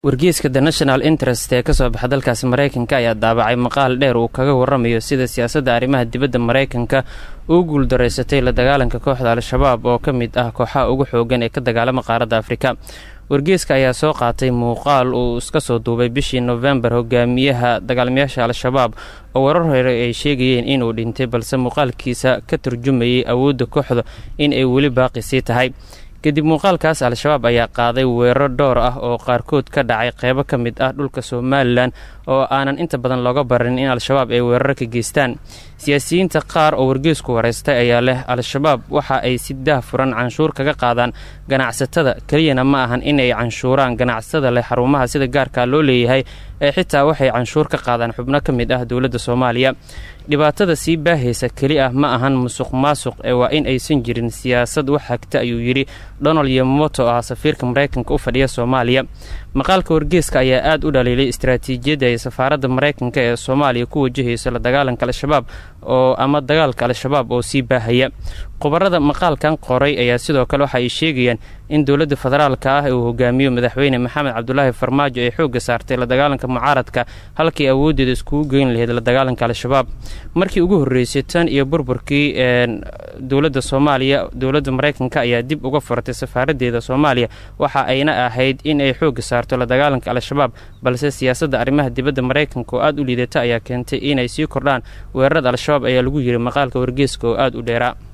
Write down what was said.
wargeyska the national interest ee kasoo baxa dalkaasi maraykanka ayaa daabacay maqaal dheer uu kaga waramayo sida siyaasadda arrimaha dibadda maraykanka uu guuldareysatay la dagaalanka kooxda al-shabaab oo ka mid ah kooxaha ugu xoogan ee ka dagaalama qaaradda afrika wargeyska ayaa soo qaatay muuqaal uu iska soo duubay bishii nofembar hogaamiyaha dagaalamayaasha al-shabaab oo warar hore ay sheegayeen inuu dhintay balse muuqaalkiisa ka turjumayay awoodda kooxda in ay weli baaqi sii tahay kadib muuqaalkaas al-shabaab ayaa qaaday weeraro dhowr ah oo qaarkood ka dhacay qeybo ka mid ah dhulka somalilan oo aanan inta badan looga barin in al-shabaab ay weeraro ka geystaan siyaasiyiinta qaar oo wargeysku wareystay ayaa leh al-shabaab waxa ay si daah furan canshuur kaga qaadaan ganacsatada keliyana ma ahan inay canshuuraan ganacsatada leh xarumaha sida gaarkaa loo leeyahay ee xitaa waxay canshuur ka qaadaan xubno ka mid ah dowladda soomaaliya dhibaatada sii baahaysa keli ah ma ahan musuq maasuq ee waa in aysan jirin siyaasad wax hagta ayuu yidhi donald yomoto ah safiirka maraykanka u fadhiya soomaaliya maqaalka wargeeska ayaa aad u dhaliilay istaraatiijiyadda ay safaaradda maraykanka ee soomaaliya ku wajahayso la dagaalanka al-shabaab oo ama dagaalka al-shabaab oo sii baahaya khubarada maqaalkan qoray ayaa sidoo kale waxa ay sheegayaan in dowladda federaalka ah uu hogaamiyo madaxweyne maxamed cabdulaahi farmaajo ay xoogga saartay la dagaalanka mucaaradka halkii awooddeeda iskugu geyn lahayd la dagaalanka al-shabaab markii ugu horreysay tan iyo burburkii dowladda soomaaliya dowladda maraykanka ayaa dib uga furtay safaaraddeeda soomaaliya waxa ayna ahayd in ay xoogga saarto la dagaalanka al-shabaab balse siyaasadda arrimaha dibadda maraykanka oo aada u liidata ayaa keentay inay sii kordhaan weerarada al-shabaab ayaa lagu yiri maqaalka wargeeska oo aada u dheeraa